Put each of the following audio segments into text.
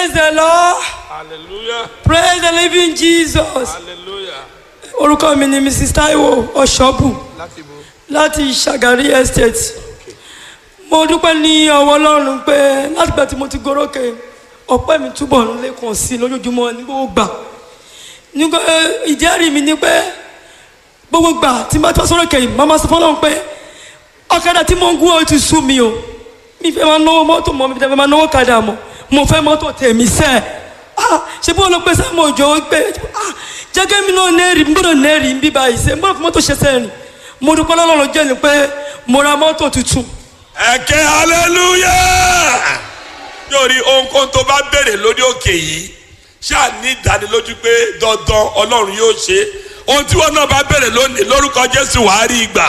Praise the Lord. hallelujah Praise the living Jesus. hallelujah Orúkọ mi ni Mrs. Taiwo Ọ̀ṣọ́bù láti bo láti Ṣàgárí Estate. Mo dúpẹ́ ní ọwọ́ Ọlọ́run pé látìgbà tí mo ti gorókè ọpẹ́ mi túbọ̀ ń lékun sí i lójoojúmọ́ ní gbogbo gbà. Nígbà ìjẹ́rìí mi ni pé gbogbo gbà tí n bá tọ́ sọ́rọ̀ kẹ́yìn máa ma sọ fọ́lọ́run pé ọ̀kadà tí mo ń gún ọ ti sú mi o. Mi fẹ́ máa náwó mọ́tò mọ́ mi fẹ́ máa náwó kadà mọ́ mo fẹ́ mọ́tò tèmi sẹ́ẹ̀ ah ṣe bí wọn lọ pé sáàmù òjò pé ah jẹ́gẹ́ mi náà nẹ́ẹ̀rì n gbọ́dọ̀ nẹ́ẹ̀rì ń bí báyìí ṣe n gbọ́dọ̀ fi mọ́tò ṣe sẹ́ẹ̀rì mo dúpẹ́ lọ́lọ́run jẹ́ ni pé mo ra mọ́tò tuntun ẹ̀kẹ́ hallelujah yóò rí ohunkóhun tó bá béèrè lórí òkè yìí ṣáà ní ìdánilójú pé dandan ọlọ́run yóò ṣe ohun tí wọn náà bá béèrè lónìí lórúkọ jésù wàá rí ìgbà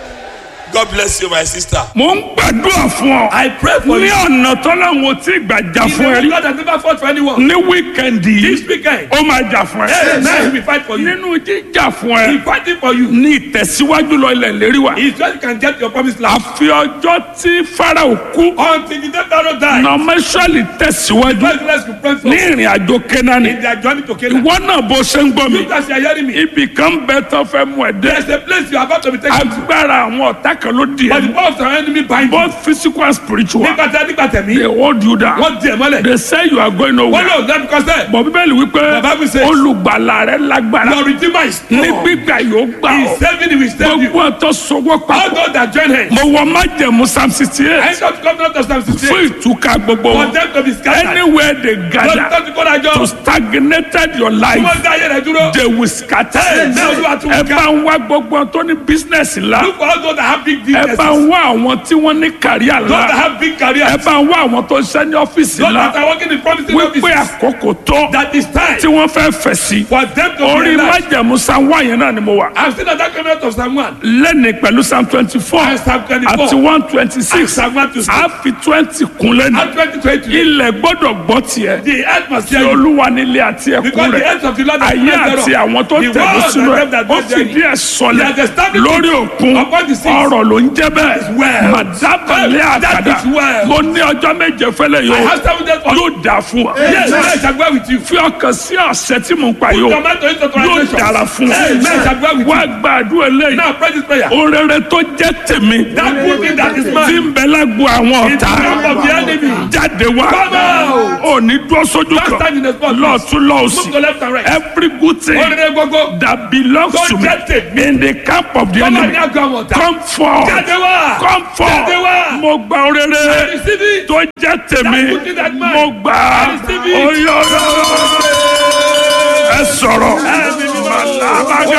god bless you my sister. mo ń gbàdúrà fún ọ. I pray for ní you. ọ̀nà tọ́láwọn tí gbàjà He's fún ẹ the rí. God that never fought for anyone. ní wíkẹ̀ndì This yìí weekend, ó máa jà fún yes, now he ẹ. will fight for you. nínú jíjà fún He ẹ fighting for you. ní ìtẹ̀síwájú lọ ilẹ̀ lérí wa. He just can get your promised land. àfi ọjọ́ tí farao kú Until the day Pharaoh die, nọmẹsọ̀lì tẹ̀síwájú God bless you, pray for ní ìrìn àjò kẹ́nání. in their journey to Canaan. ìwọ náà bó ṣe ń gbọ́ mi You guys are hearing me. ibì kan bẹ tó fẹ́ mú ẹ dé. There's a place you are about to be taken to. agbára àwọn ọ̀tá kan ló di But the ẹ. power of the enemy bind you. both physical and spiritual Nígbà tí a nígbà tẹ̀mí, they hold you down. wọ́n di ẹ̀ mọ́lẹ̀. they say you are going Wọ́n nowhere. lò lẹ́nu kọ́sẹ̀. bọ̀ bíbélì wípé The Bible says- olùgbàlà rẹ lágbára Your redeemer is ní strong. gbígbà yóò gbà He ọ́ is saving you, he will save you. gbogbo ọ̀tọ̀ sọwọ́ All papọ̀ those that join hands. mo wọ májẹ̀mú psalm sixty I eight don't come out of Psalm fún 68. ìtúká gbogbo For wọn them to be scattered. anywhere they Lọ́dún gather tó ti kó dájọ́. to stagnated your Tí life wọ́n dá ayé rẹ̀ dúró. they will scatter Hey, now you are too ẹ bá ń wá gbogbo ọ̀n tó ní business ńlá Look for all those that have big ẹ businesses. bá ń wá àwọn tí wọ́n ní kàríà Those that ńlá have big careers. ẹ bá ń wá àwọn tó ń ṣe ní ọ́fíìsì Those that ńlá are working in promising wípé offices. àkókò tó That is time tí wọ́n fẹ́ fẹ̀ sí for them to orí realize. májẹ̀mú psalm one yẹn náà ni mo wà. I've seen that coming out of Psalm 1. lẹ́ni pẹ̀lú psalm twenty four And Psalm 24. àti one twenty And six Psalm 126. a fi twenty kun lẹ́nu And 2020. ilẹ̀ gbọ́dọ̀ gbọ́ tiẹ̀ The earth must tí hear you. olúwa nílé àti ẹkún Because the rẹ̀ earth of the Lord is ayé full àti thereof. àwọn tó The tẹ̀lé world sínú and ẹ̀ them that ó dwell fìdí therein. ẹ̀ sọlẹ̀ He has established lórí it òkun upon the seas. ọ̀rọ̀ ló ń jẹ́ bẹ́ẹ̀ well. màdábàlẹ̀ That àkàdá is well. mo ní ọjọ́ méje fẹ́lẹ̀ I yóò have seven days for yóò dà fún wa Yes, I shall go with you. fi ọkàn sí ọ̀sẹ̀ tí mò ń pa yóò Tomato into yóò translation. dára fún wa Hey, I shall go with wá you. gbàdúrà eléyìí Now pray this prayer. orere tó jẹ́ tèmi That good thing that is tí mine. ń bẹ lágbo àwọn In the ọ̀tá camp of the enemy. jáde wá Come out. ò ní dúró sójú Don't stand kan in the spot. lọ́ọ̀tún Move lọ́ọ̀sì to left and right. every good thing Orire gbogbo. that belongs Tó to me jẹ́ tèmi. in the camp of the Come on, enemy now go on. come forth Jáde wá. come forth Jáde wá. mo gba orere Receive it. tó jẹ́ tèmi That good thing that mine. mo gbà á Receive it. oyè ẹ sọ̀rọ̀ Ẹ̀mí mímọ́. màlábàgà